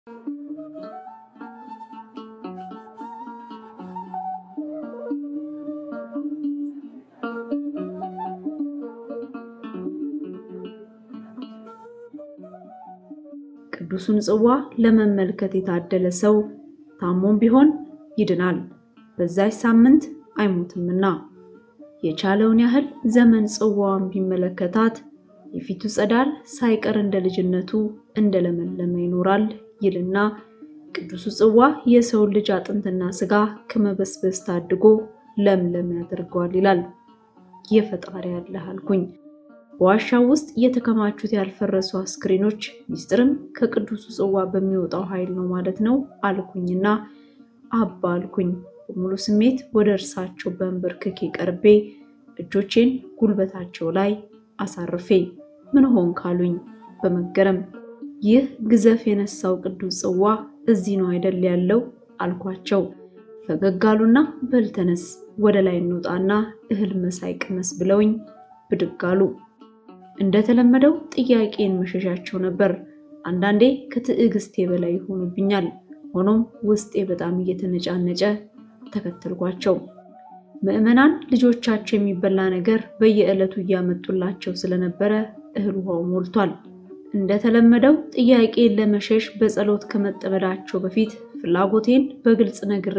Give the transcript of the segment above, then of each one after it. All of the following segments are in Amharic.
ቅዱሱን ጽዋ ለመመልከት የታደለ ሰው ታሞም ቢሆን ይድናል፣ በዛች ሳምንት አይሞትምና። የቻለውን ያህል ዘመን ጽዋዋን ቢመለከታት የፊቱ ጸዳል ሳይቀር እንደ ልጅነቱ እንደለመለመ ይኖራል ይልና ቅዱሱ ጽዋ የሰውን ልጅ አጥንትና ስጋ ከመበስበስ ታድጎ ለምለም ያደርገዋል ይላል። የፈጣሪ ያለህ አልኩኝ። በዋሻው ውስጥ የተከማቹት ያልፈረሱ አስክሬኖች ሚስጥርም ከቅዱሱ ጽዋ በሚወጣው ኃይል ነው ማለት ነው አልኩኝና አባ አልኩኝ። በሙሉ ስሜት ወደ እርሳቸው በንበርክኬ ቀርቤ እጆቼን ጉልበታቸው ላይ አሳርፌ ምን ሆን ካሉኝ በመገረም ይህ ግዘፍ የነሳው ቅዱስ ጽዋ እዚህ ነው አይደል ያለው አልኳቸው። ፈገግ አሉና በል ተነስ ወደ ላይ እንውጣና እህል መሳይ ቅመስ ብለውኝ ብድግ አሉ። እንደተለመደው ጥያቄን መሸሻቸው ነበር። አንዳንዴ ከትዕግስቴ በላይ ይሆኑብኛል። ሆኖም ውስጤ በጣም እየተነጫነጨ ተከተልኳቸው። ምዕመናን ልጆቻቸው የሚበላ ነገር በየዕለቱ እያመጡላቸው ስለነበረ እህል ውሃው ሞልቷል። እንደተለመደው ጥያቄን ለመሸሽ በጸሎት ከመጠመዳቸው በፊት ፍላጎቴን በግልጽ ነግሬ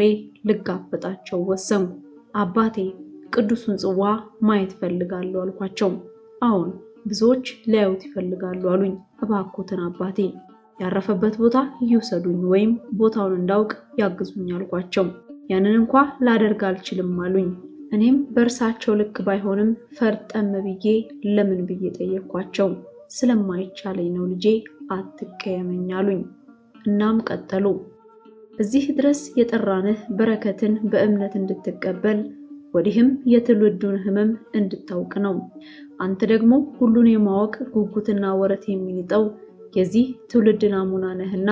ልጋፈጣቸው ወሰንኩ። አባቴ ቅዱሱን ጽዋ ማየት ፈልጋለሁ አልኳቸው። አሁን ብዙዎች ሊያዩት ይፈልጋሉ አሉኝ። እባክዎትን አባቴ ያረፈበት ቦታ ይውሰዱኝ ወይም ቦታውን እንዳውቅ ያግዙኝ አልኳቸው። ያንን እንኳ ላደርግ አልችልም አሉኝ። እኔም በእርሳቸው ልክ ባይሆንም ፈርጠም ብዬ ለምን ብዬ ጠየኳቸው። ስለማይቻለኝ ነው ልጄ አትቀየመኝ አሉኝ። እናም ቀጠሉ። እዚህ ድረስ የጠራንህ በረከትን በእምነት እንድትቀበል ወዲህም የትውልዱን ሕመም እንድታውቅ ነው። አንተ ደግሞ ሁሉን የማወቅ ጉጉትና ወረት የሚንጠው የዚህ ትውልድ ናሙና ነህና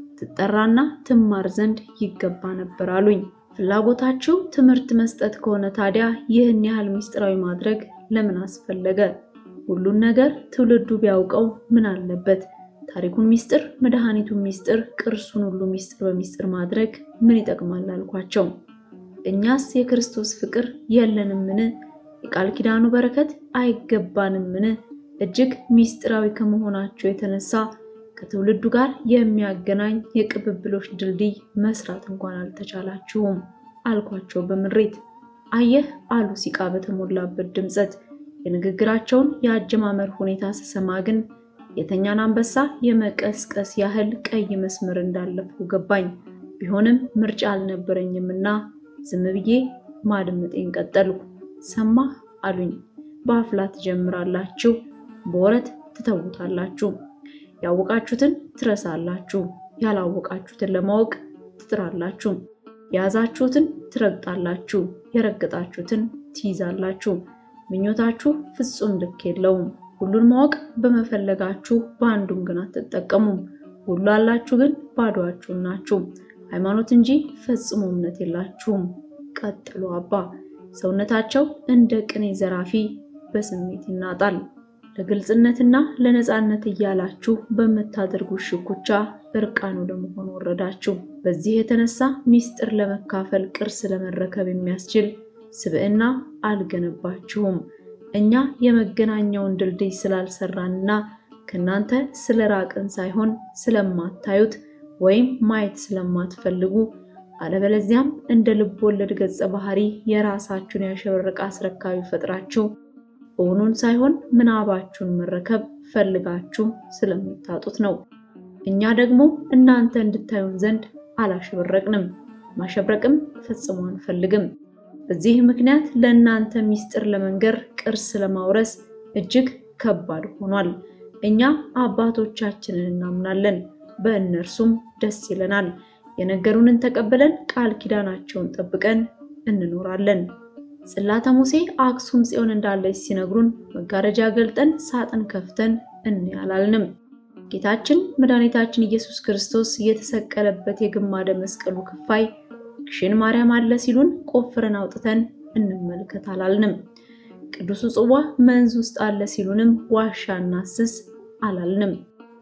ትጠራና ትማር ዘንድ ይገባ ነበር አሉኝ። ፍላጎታችሁ ትምህርት መስጠት ከሆነ ታዲያ ይህን ያህል ምስጢራዊ ማድረግ ለምን አስፈለገ? ሁሉን ነገር ትውልዱ ቢያውቀው ምን አለበት? ታሪኩን ሚስጥር፣ መድኃኒቱን ሚስጥር፣ ቅርሱን ሁሉ ሚስጥር በሚስጥር ማድረግ ምን ይጠቅማል አልኳቸው። እኛስ የክርስቶስ ፍቅር የለንምን? የቃል ኪዳኑ በረከት አይገባንምን? እጅግ ሚስጥራዊ ከመሆናቸው የተነሳ ከትውልዱ ጋር የሚያገናኝ የቅብብሎች ድልድይ መስራት እንኳን አልተቻላችሁም አልኳቸው በምሬት። አየህ አሉ ሲቃ በተሞላበት ድምፀት። የንግግራቸውን የአጀማመር ሁኔታ ስሰማ ግን የተኛን አንበሳ የመቀስቀስ ያህል ቀይ መስመር እንዳለፍኩ ገባኝ። ቢሆንም ምርጫ አልነበረኝምና ዝም ብዬ ማድመጤን ቀጠልኩ። ሰማህ አሉኝ። በአፍላ ትጀምራላችሁ፣ በወረት ትተውታላችሁ። ያወቃችሁትን ትረሳላችሁ፣ ያላወቃችሁትን ለማወቅ ትጥራላችሁ። የያዛችሁትን ትረግጣላችሁ፣ የረገጣችሁትን ትይዛላችሁ። ምኞታችሁ ፍጹም ልክ የለውም። ሁሉን ማወቅ በመፈለጋችሁ በአንዱም ግን አትጠቀሙም። ሁሉ አላችሁ ግን ባዶአችሁን ናችሁ። ሃይማኖት እንጂ ፈጽሞ እምነት የላችሁም። ቀጥሎ አባ ሰውነታቸው እንደ ቅኔ ዘራፊ በስሜት ይናጣል። ለግልጽነትና ለነፃነት እያላችሁ በምታደርጉት ሽኩቻ እርቃኑ ለመሆን ወረዳችሁ። በዚህ የተነሳ ሚስጥር ለመካፈል ቅርስ ለመረከብ የሚያስችል ስብዕና አልገነባችሁም። እኛ የመገናኛውን ድልድይ ስላልሰራንና ከእናንተ ስለራቅን ሳይሆን ስለማታዩት ወይም ማየት ስለማትፈልጉ አለበለዚያም እንደ ልብ ወለድ ገጸ ባህሪ የራሳችሁን ያሸበረቀ አስረካቢ ፈጥራችሁ እውኑን ሳይሆን ምናባችሁን መረከብ ፈልጋችሁ ስለምታጡት ነው። እኛ ደግሞ እናንተ እንድታዩን ዘንድ አላሸበረቅንም፣ ማሸብረቅም ፈጽሞ አንፈልግም። በዚህ ምክንያት ለእናንተ ሚስጥር ለመንገር ቅርስ ለማውረስ እጅግ ከባድ ሆኗል። እኛ አባቶቻችንን እናምናለን፣ በእነርሱም ደስ ይለናል። የነገሩንን ተቀብለን ቃል ኪዳናቸውን ጠብቀን እንኖራለን። ጽላተ ሙሴ አክሱም ጽዮን እንዳለች ሲነግሩን መጋረጃ ገልጠን ሳጥን ከፍተን እንያላልንም። ጌታችን መድኃኒታችን ኢየሱስ ክርስቶስ የተሰቀለበት የግማደ መስቀሉ ክፋይ ግሽን ማርያም አለ ሲሉን ቆፍረን አውጥተን እንመልከት አላልንም። ቅዱሱ ጽዋ መንዝ ውስጥ አለ ሲሉንም ዋሻ እናስስ አላልንም።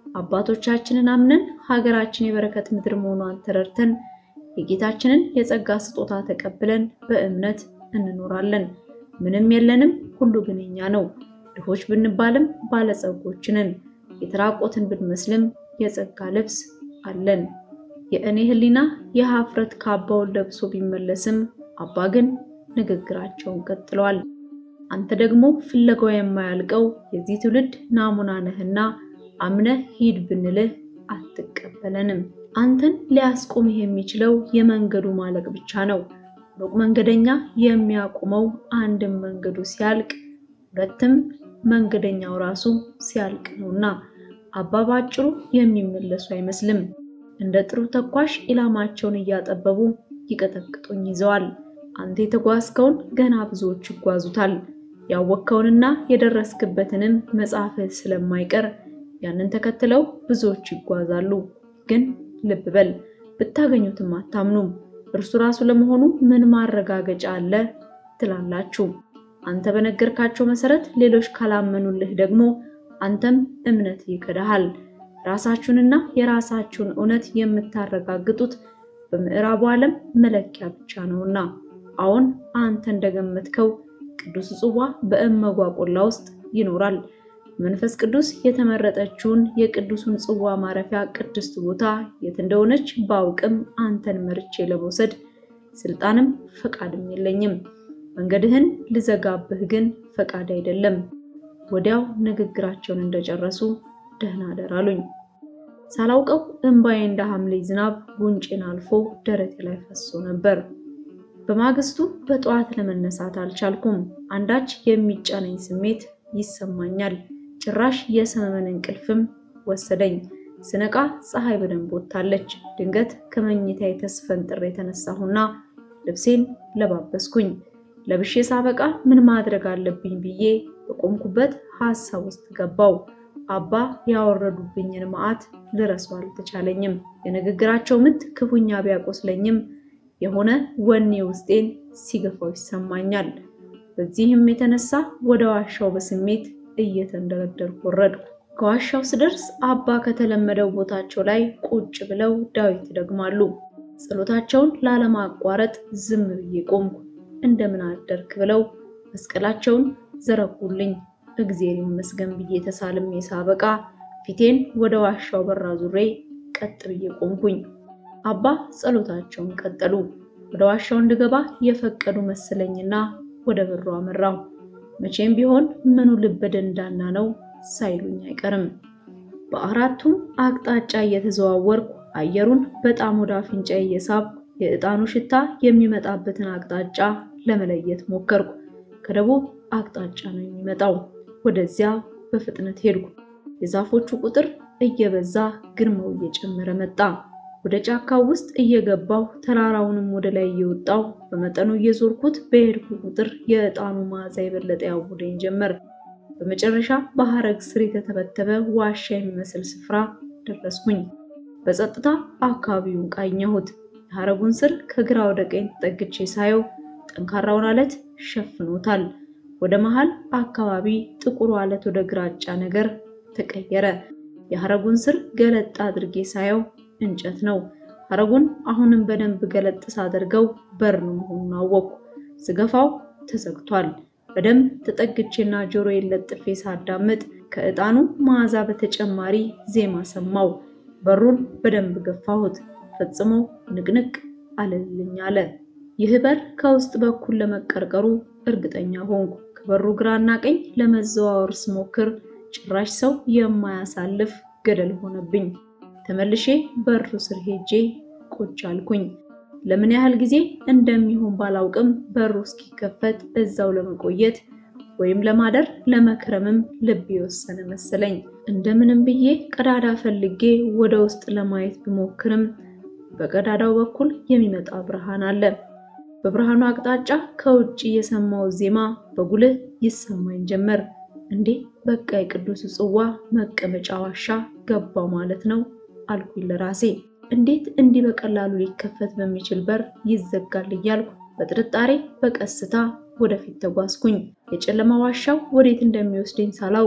አባቶቻችንን አምነን ሀገራችን የበረከት ምድር መሆኗን ተረድተን የጌታችንን የጸጋ ስጦታ ተቀብለን በእምነት እንኖራለን። ምንም የለንም፣ ሁሉ ግን የኛ ነው። ድሆች ብንባልም ባለጸጎች ነን። የተራቆትን ብንመስልም የጸጋ ልብስ አለን። የእኔ ሕሊና የሀፍረት ካባውን ለብሶ ቢመለስም አባ ግን ንግግራቸውን ቀጥለዋል። አንተ ደግሞ ፍለጋው የማያልቀው የዚህ ትውልድ ናሙና ነህና አምነህ ሂድ ብንልህ አትቀበለንም። አንተን ሊያስቆምህ የሚችለው የመንገዱ ማለቅ ብቻ ነው። ሩቅ መንገደኛ የሚያቆመው አንድም መንገዱ ሲያልቅ፣ ሁለትም መንገደኛው ራሱ ሲያልቅ ነውና አባ ባጭሩ የሚመለሱ አይመስልም። እንደ ጥሩ ተኳሽ ኢላማቸውን እያጠበቡ ይቀጠቅጡኝ ይዘዋል። አንተ የተጓዝከውን ገና ብዙዎች ይጓዙታል። ያወቅከውንና የደረስክበትንም መጽሐፍህ ስለማይቀር ያንን ተከትለው ብዙዎች ይጓዛሉ። ግን ልብ በል ብታገኙትም አታምኑም። እርሱ ራሱ ለመሆኑ ምን ማረጋገጫ አለ ትላላችሁ። አንተ በነገርካቸው መሰረት ሌሎች ካላመኑልህ ደግሞ አንተም እምነት ይከዳሃል። ራሳችሁንና የራሳችሁን እውነት የምታረጋግጡት በምዕራቡ ዓለም መለኪያ ብቻ ነውና። አሁን አንተ እንደገመትከው ቅዱስ ጽዋ በእመጓ ቆላ ውስጥ ይኖራል። መንፈስ ቅዱስ የተመረጠችውን የቅዱሱን ጽዋ ማረፊያ ቅድስት ቦታ የት እንደሆነች ባውቅም አንተን መርቼ ለመውሰድ ስልጣንም ፈቃድም የለኝም። መንገድህን ልዘጋብህ ግን ፈቃድ አይደለም። ወዲያው ንግግራቸውን እንደጨረሱ ደህና አደር አሉኝ። ሳላውቀው እንባዬ እንደ ሐምሌ ዝናብ ጉንጬን አልፎ ደረቴ ላይ ፈሶ ነበር። በማግስቱ በጠዋት ለመነሳት አልቻልኩም። አንዳች የሚጫነኝ ስሜት ይሰማኛል። ጭራሽ የሰመመን እንቅልፍም ወሰደኝ። ስነቃ ፀሐይ በደንብ ወጥታለች። ድንገት ከመኝታዬ ተስፈንጥሬ የተነሳሁና ልብሴን ለባበስኩኝ። ለብሼ ሳበቃ ምን ማድረግ አለብኝ ብዬ በቆምኩበት ሀሳብ ውስጥ ገባው። አባ ያወረዱብኝን መዓት ልረሳው አልተቻለኝም። የንግግራቸው ምት ክፉኛ ቢያቆስለኝም የሆነ ወኔ ውስጤን ሲገፋው ይሰማኛል። በዚህም የተነሳ ወደ ዋሻው በስሜት እየተንደረደርኩ ወረድኩ። ከዋሻው ስደርስ አባ ከተለመደው ቦታቸው ላይ ቁጭ ብለው ዳዊት ይደግማሉ። ጸሎታቸውን ላለማቋረጥ ዝም ብዬ ቆምኩ። እንደምን አደርክ ብለው መስቀላቸውን ዘረጉልኝ። እግዜር ይመስገን ብዬ ተሳልሜ ሳበቃ ፊቴን ወደ ዋሻው በር አዙሬ ቀጥ ብዬ ቆምኩኝ። አባ ጸሎታቸውን ቀጠሉ። ወደ ዋሻው እንድገባ የፈቀዱ መሰለኝና ወደ በሩ አመራው። መቼም ቢሆን ምኑ ልበ ደንዳና ነው ሳይሉኝ አይቀርም። በአራቱም አቅጣጫ እየተዘዋወርኩ አየሩን በጣም ወደ አፍንጫ እየሳብኩ የዕጣኑ ሽታ የሚመጣበትን አቅጣጫ ለመለየት ሞከርኩ። ከደቡብ አቅጣጫ ነው የሚመጣው። ወደዚያ በፍጥነት ሄድኩ። የዛፎቹ ቁጥር እየበዛ ግርማው እየጨመረ መጣ። ወደ ጫካው ውስጥ እየገባሁ ተራራውንም ወደ ላይ እየወጣሁ በመጠኑ እየዞርኩት በሄድኩ ቁጥር የዕጣኑ መዓዛ የበለጠ ያውደኝ ጀመር። በመጨረሻ በሐረግ ስር የተተበተበ ዋሻ የሚመስል ስፍራ ደረስኩኝ። በጸጥታ አካባቢውን ቃኘሁት። የሐረጉን ስር ከግራ ወደ ቀኝ ተጠግቼ ሳየው ጠንካራውን አለት ሸፍኖታል። ወደ መሃል አካባቢ ጥቁሩ አለት ወደ ግራጫ ነገር ተቀየረ። የሐረጉን ስር ገለጥ አድርጌ ሳየው እንጨት ነው። ሐረጉን አሁንም በደንብ ገለጥ ሳደርገው በር መሆኑን አወቅኩ። ስገፋው ተዘግቷል። በደንብ ተጠግቼና ጆሮዬን ለጥፌ ሳዳምጥ ከዕጣኑ መዓዛ በተጨማሪ ዜማ ሰማው። በሩን በደንብ ገፋሁት። ፈጽሞ ንቅንቅ አልልኝ አለ። ይህ በር ከውስጥ በኩል ለመቀርቀሩ እርግጠኛ ሆንኩ። ከበሩ ግራና ቀኝ ለመዘዋወር ስሞክር ጭራሽ ሰው የማያሳልፍ ገደል ሆነብኝ። ተመልሼ በሩ ስር ሄጄ ቁጭ አልኩኝ። ለምን ያህል ጊዜ እንደሚሆን ባላውቅም በሩ እስኪከፈት እዛው ለመቆየት ወይም ለማደር ለመክረምም ልብ የወሰነ መሰለኝ። እንደምንም ብዬ ቀዳዳ ፈልጌ ወደ ውስጥ ለማየት ብሞክርም በቀዳዳው በኩል የሚመጣ ብርሃን አለ። በብርሃኑ አቅጣጫ ከውጭ የሰማው ዜማ በጉልህ ይሰማኝ ጀመር። እንዴ በቃ የቅዱስ ጽዋ መቀመጫ ዋሻ ገባው ማለት ነው አልኩኝ ለራሴ። እንዴት እንዲህ በቀላሉ ሊከፈት በሚችል በር ይዘጋል እያልኩ በጥርጣሬ በቀስታ ወደፊት ተጓዝኩኝ። የጨለማ ዋሻው ወዴት እንደሚወስደኝ ሳላውቅ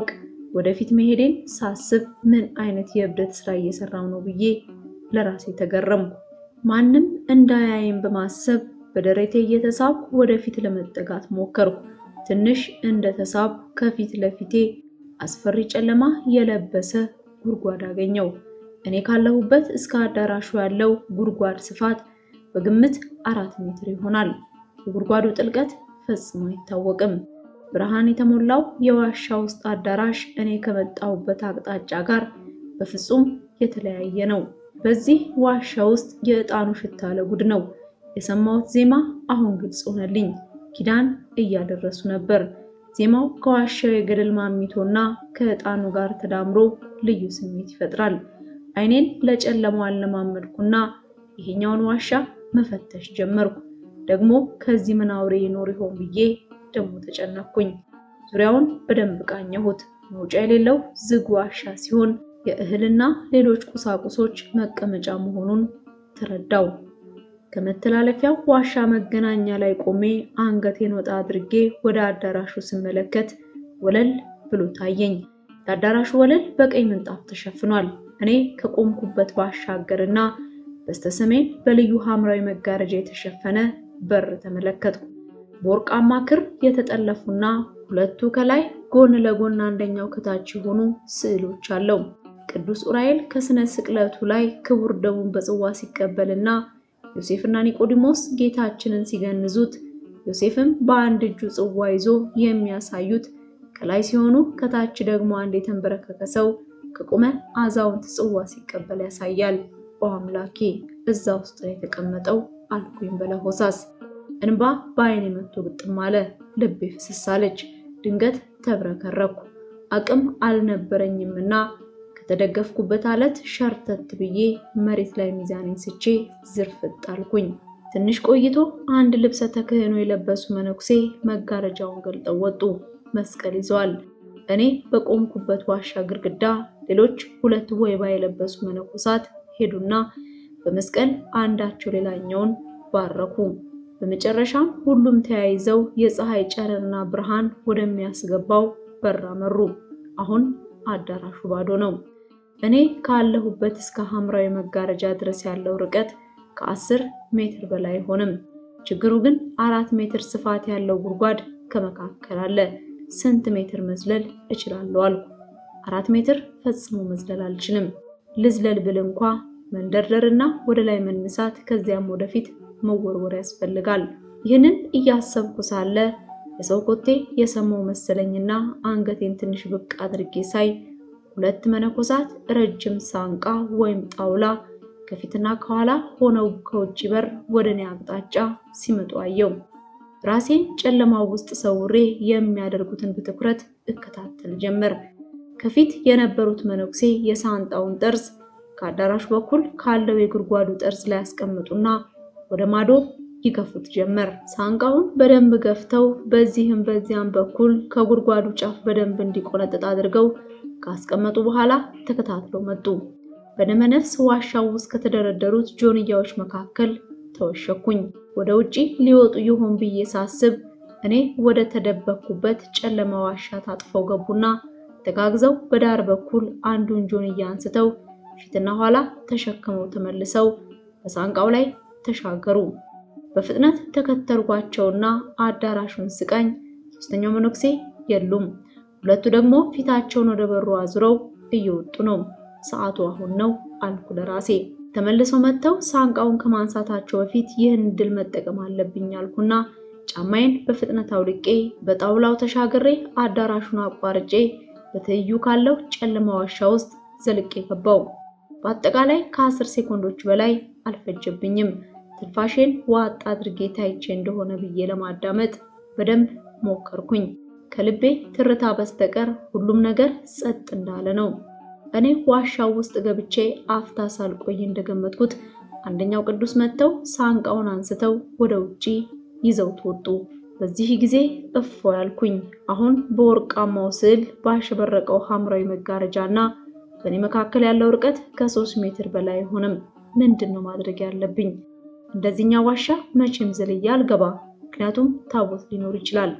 ወደፊት መሄዴን ሳስብ ምን አይነት የእብደት ስራ እየሰራው ነው ብዬ ለራሴ ተገረምኩ። ማንም እንዳያይም በማሰብ በደረቴ እየተሳብኩ ወደፊት ለመጠጋት ሞከርኩ። ትንሽ እንደተሳብኩ ከፊት ለፊቴ አስፈሪ ጨለማ የለበሰ ጉድጓድ አገኘው። እኔ ካለሁበት እስከ አዳራሹ ያለው ጉድጓድ ስፋት በግምት አራት ሜትር ይሆናል። የጉድጓዱ ጥልቀት ፈጽሞ አይታወቅም። ብርሃን የተሞላው የዋሻ ውስጥ አዳራሽ እኔ ከመጣሁበት አቅጣጫ ጋር በፍጹም የተለያየ ነው። በዚህ ዋሻ ውስጥ የዕጣኑ ሽታ ለጉድ ነው። የሰማሁት ዜማ አሁን ግልጽ ሆነልኝ። ኪዳን እያደረሱ ነበር። ዜማው ከዋሻው የገደል ማሚቶና ከዕጣኑ ጋር ተዳምሮ ልዩ ስሜት ይፈጥራል። ዓይኔን ለጨለማው አለማመድኩና ይሄኛውን ዋሻ መፈተሽ ጀመርኩ። ደግሞ ከዚህ ምን አውሬ ይኖር ይሆን ብዬ ደግሞ ተጨነኩኝ። ዙሪያውን በደንብ ቃኘሁት። መውጫ የሌለው ዝግ ዋሻ ሲሆን የእህልና ሌሎች ቁሳቁሶች መቀመጫ መሆኑን ተረዳው። ከመተላለፊያው ዋሻ መገናኛ ላይ ቆሜ አንገቴን ወጣ አድርጌ ወደ አዳራሹ ስመለከት ወለል ብሎ ታየኝ። የአዳራሹ ወለል በቀይ ምንጣፍ ተሸፍኗል። እኔ ከቆምኩበት ባሻገርና በስተሰሜን በልዩ ሐምራዊ መጋረጃ የተሸፈነ በር ተመለከትኩ። በወርቃማ ክር የተጠለፉና ሁለቱ ከላይ ጎን ለጎን አንደኛው ከታች የሆኑ ስዕሎች አለው። ቅዱስ ዑራኤል ከስነ ስቅለቱ ላይ ክቡር ደሙን በጽዋ ሲቀበልና ዮሴፍና ኒቆዲሞስ ጌታችንን ሲገንዙት ዮሴፍም በአንድ እጁ ጽዋ ይዞ የሚያሳዩት ከላይ ሲሆኑ ከታች ደግሞ አንድ የተንበረከከ ሰው ከቆመ አዛውንት ጽዋ ሲቀበል ያሳያል። ኦ አምላኬ እዛ ውስጥ ነው የተቀመጠው አልኩኝ በለሆሳስ። እንባ በዓይኔ መጥቶ ግጥም አለ። ልቤ ፍስስ አለች። ድንገት ተብረከረኩ። አቅም አልነበረኝምና ከተደገፍኩበት አለት ሸርተት ብዬ መሬት ላይ ሚዛኔን ስቼ ዝርፍጥ አልኩኝ። ትንሽ ቆይቶ አንድ ልብሰ ተክህኖ የለበሱ መነኩሴ መጋረጃውን ገልጠው ወጡ። መስቀል ይዘዋል። እኔ በቆምኩበት ዋሻ ግድግዳ ሌሎች ሁለት ወይባ የለበሱ መነኮሳት ሄዱና በመስቀል አንዳቸው ሌላኛውን ባረኩ። በመጨረሻም ሁሉም ተያይዘው የፀሐይ ጨረርና ብርሃን ወደሚያስገባው በር አመሩ። አሁን አዳራሹ ባዶ ነው። እኔ ካለሁበት እስከ ሐምራዊ መጋረጃ ድረስ ያለው ርቀት ከአስር ሜትር በላይ አይሆንም። ችግሩ ግን አራት ሜትር ስፋት ያለው ጉድጓድ ከመካከል አለ። ስንት ሜትር መዝለል እችላለሁ አልኩ። አራት ሜትር ፈጽሞ መዝለል አልችልም። ልዝለል ብል እንኳ መንደርደርና ወደ ላይ መነሳት ከዚያም ወደፊት መወርወር ያስፈልጋል። ይህንን እያሰብኩ ሳለ የሰው ኮቴ የሰማው መሰለኝና አንገቴን ትንሽ ብቅ አድርጌ ሳይ ሁለት መነኮሳት ረጅም ሳንቃ ወይም ጣውላ ከፊትና ከኋላ ሆነው ከውጭ በር ወደ እኔ አቅጣጫ ሲመጡ አየው። ራሴን ጨለማው ውስጥ ሰውሬ የሚያደርጉትን በትኩረት እከታተል ጀመር። ከፊት የነበሩት መነኩሴ የሳንጣውን ጠርዝ ከአዳራሹ በኩል ካለው የጉድጓዱ ጠርዝ ላይ ያስቀምጡና ወደ ማዶ ይገፉት ጀመር። ሳንቃውን በደንብ ገፍተው በዚህም በዚያም በኩል ከጉድጓዱ ጫፍ በደንብ እንዲቆነጥጥ አድርገው ካስቀመጡ በኋላ ተከታትለው መጡ። በደመነፍስ ዋሻው ውስጥ ከተደረደሩት ጆንያዎች መካከል ተወሸኩኝ። ወደ ውጪ ሊወጡ ይሆን ብዬ ሳስብ እኔ ወደ ተደበቅኩበት ጨለማ ዋሻ ታጥፈው ገቡና ተጋግዘው በዳር በኩል አንዱን ጆንያ አንስተው ፊትና ኋላ ተሸክመው ተመልሰው በሳንቃው ላይ ተሻገሩ። በፍጥነት ተከተልኳቸውና አዳራሹን ስቃኝ ሶስተኛው መነኩሴ የሉም። ሁለቱ ደግሞ ፊታቸውን ወደ በሩ አዙረው እየወጡ ነው። ሰዓቱ አሁን ነው አልኩ ለራሴ። ተመልሰው መጥተው ሳንቃውን ከማንሳታቸው በፊት ይህን እድል መጠቀም አለብኝ አልኩና ጫማዬን በፍጥነት አውልቄ በጣውላው ተሻግሬ አዳራሹን አቋርጬ በትይዩ ካለው ጨለማ ዋሻ ውስጥ ዘልቄ ገባው። በአጠቃላይ ከአስር ሴኮንዶች በላይ አልፈጀብኝም። ትንፋሼን ዋጥ አድርጌ ታይቼ እንደሆነ ብዬ ለማዳመጥ በደንብ ሞከርኩኝ። ከልቤ ትርታ በስተቀር ሁሉም ነገር ጸጥ እንዳለ ነው። እኔ ዋሻው ውስጥ ገብቼ አፍታ ሳልቆይ እንደገመትኩት አንደኛው ቅዱስ መጥተው ሳንቃውን አንስተው ወደ ውጪ ይዘውት ወጡ። በዚህ ጊዜ እፎ ያልኩኝ። አሁን በወርቃማው ስዕል ባሸበረቀው ሐምራዊ መጋረጃ እና በእኔ መካከል ያለው ርቀት ከሶስት ሜትር በላይ አይሆንም። ምንድን ነው ማድረግ ያለብኝ? እንደዚህኛው ዋሻ መቼም ዘልዬ አልገባ፣ ምክንያቱም ታቦት ሊኖር ይችላል።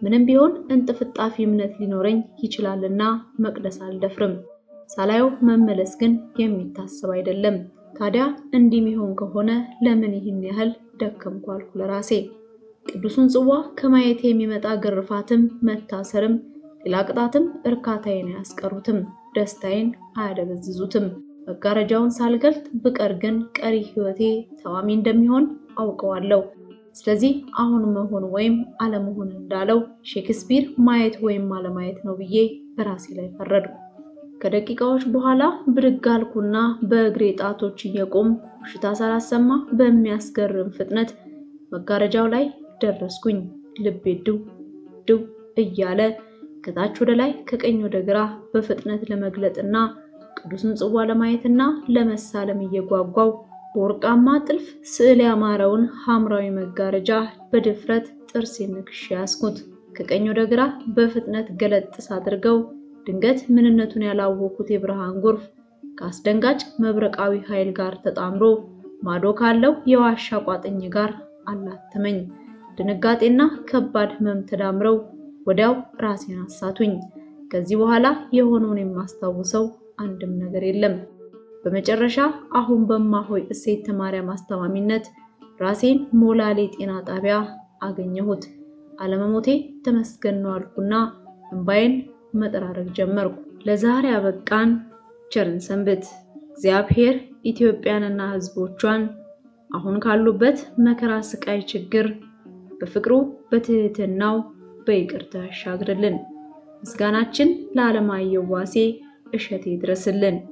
ምንም ቢሆን እንጥፍጣፊ እምነት ሊኖረኝ ይችላልና መቅደስ አልደፍርም። ሳላየው መመለስ ግን የሚታሰብ አይደለም። ታዲያ እንዲህ ሚሆን ከሆነ ለምን ይህን ያህል ደከምኩ አልኩ ለራሴ። ቅዱሱን ጽዋ ከማየት የሚመጣ ግርፋትም መታሰርም ሌላ ቅጣትም እርካታዬን አያስቀሩትም፣ ደስታዬን አያደበዝዙትም። መጋረጃውን ሳልገልጥ ብቀር ግን ቀሪ ሕይወቴ ተዋሚ እንደሚሆን አውቀዋለሁ። ስለዚህ አሁን መሆን ወይም አለመሆን እንዳለው ሼክስፒር ማየት ወይም አለማየት ነው ብዬ በራሴ ላይ ፈረድኩ። ከደቂቃዎች በኋላ ብድግ አልኩና በእግሬ ጣቶች እየቆም ሽታ ሳላሰማ በሚያስገርም ፍጥነት መጋረጃው ላይ ደረስኩኝ። ልቤ ድው ድው እያለ ከታች ወደ ላይ ከቀኝ ወደ ግራ በፍጥነት ለመግለጥና ቅዱስን ጽዋ ለማየትና ለመሳለም እየጓጓው በወርቃማ ጥልፍ ስዕል ያማረውን ሐምራዊ መጋረጃ በድፍረት ጥርስ ንክሼ ያስኩት። ከቀኝ ወደ ግራ በፍጥነት ገለጥ ሳድርገው ድንገት ምንነቱን ያላወኩት የብርሃን ጎርፍ ከአስደንጋጭ መብረቃዊ ኃይል ጋር ተጣምሮ ማዶ ካለው የዋሻ ቋጥኝ ጋር አላተመኝ። ድንጋጤና ከባድ ሕመም ተዳምረው ወዲያው ራሴን አሳቱኝ። ከዚህ በኋላ የሆነውን የማስታውሰው አንድም ነገር የለም። በመጨረሻ አሁን በማሆይ እሴት ማርያም አስተማሚነት ራሴን ሞላሌ ጤና ጣቢያ አገኘሁት። አለመሞቴ ተመስገን ነው አልኩና እንባዬን መጠራረግ ጀመርኩ። ለዛሬ አበቃን። ቸርን ሰንብት። እግዚአብሔር ኢትዮጵያንና ሕዝቦቿን አሁን ካሉበት መከራ፣ ስቃይ፣ ችግር በፍቅሩ በትህትናው በይቅርታ ያሻግርልን። ምስጋናችን ለዓለማየሁ ዋሴ እሸቴ ይድረስልን።